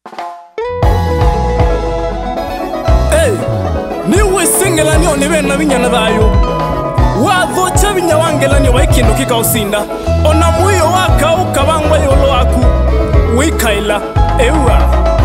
Hey, niwe sengelanio ni bena binyana thayo wathocha binya wangelanio wa ikindu kikausinda ona mwiyo waka ukabangwa yolo waku wikaila eua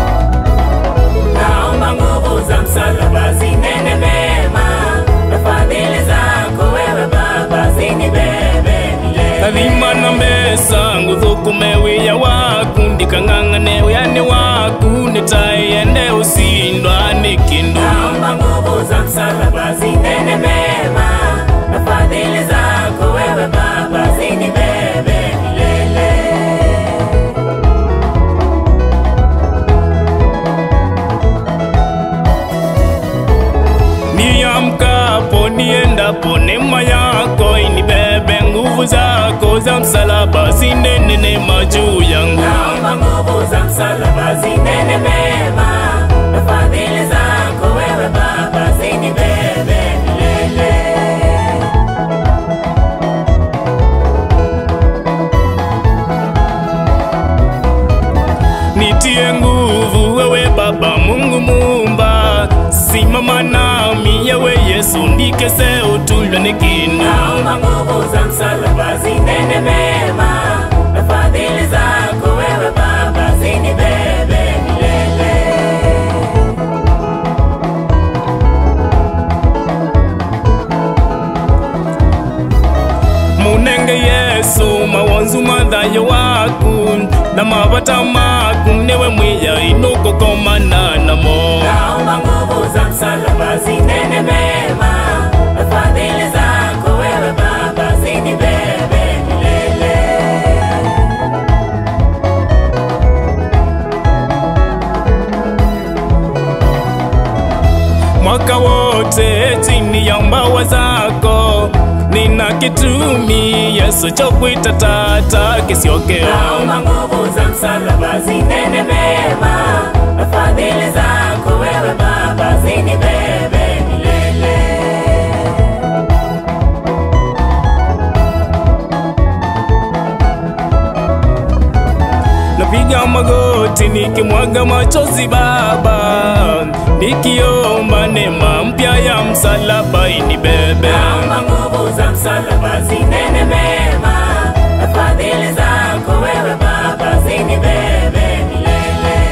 Naomba nguvu za msalaba zinene mema, na fadhili zako wewe Baba zinibebe milele. kathima na mesa nguthukume wiya waku ndikang'ang'ane wiyani waku nitaiende usindwa ni kindu Naomba nguvu za msalaba zinene mema, na fadhili zako wewe Baba zinibebe milele. niamkapo niendapo neema yako inibebe nguvu zako za msalaba zinene neema juu yangu Naomba nguvu za msalaba zinene mema, na fadhili zako wewe Baba zinibebe milele. nitie nguvu wewe baba mungu mumba simama nami yewe yesu ndikese utulwe ni kindu Naomba nguvu za msalaba zinene mema, na fadhili zako wewe Baba zinibebe milele. munenge yesu mawonzu mathayo waku na mavata maku niwe mwiya inukukomana namo Naomba nguvu za msalaba zinene mema, na fadhili zako wewe Baba zinibebe milele. mwaka wote chini ya mbawa zako nina kitumi yesu chokwita tata kisiokeo Naomba nguvu za msalaba zinene mema, na fadhili zako wewe Baba zinibebe milele. napiga magoti nikimwaga machozi baba nikiomba neema mpya ya msalaba inibebe Naomba nguvu za msalaba zinene mema, na fadhili zako wewe Baba zinibebe milele.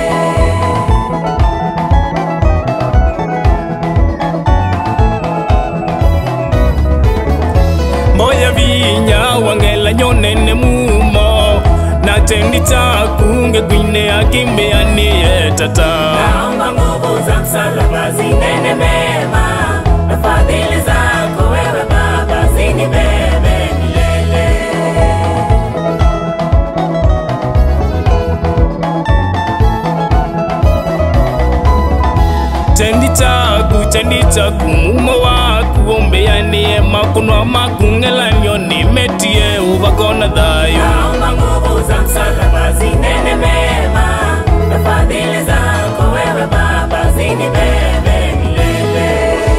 moya vinya wangela nyonene mumo na tendi chakunge kwine akimbeanie tata Naomba nguvu za msalaba zinene mema, na fadhili zako wewe Baba zinibebe milele. tendi chaku tendi chaku mumo waku ombeanie makunwa makungelanio nimetie uvakona thayo Naomba nguvu za msalaba zinene mema, na fadhili zako wewe Baba zinibebe milele.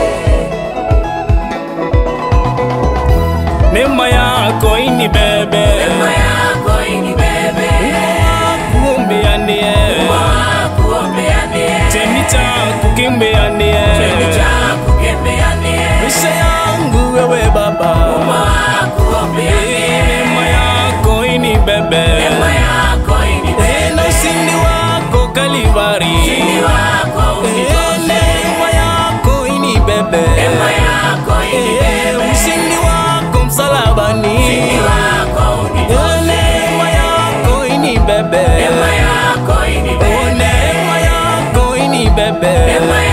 neema yako inibebe Neema yako inibebe, kuombeanie kuombeanie, tendi chaku kimbeanie cheni chako kebeanie, maisha yangu wewe baba kuombeanie, neema yako inibebe neema yako inibebe, na ushindi wako kalivari ni wako Eh, neema yako inibebe neema yako inibebe, Eh, ushindi wako msalabani ni wako unibebe, Eh, neema yako inibebe neema yako Oh, inibebe, neema yako inibebe neema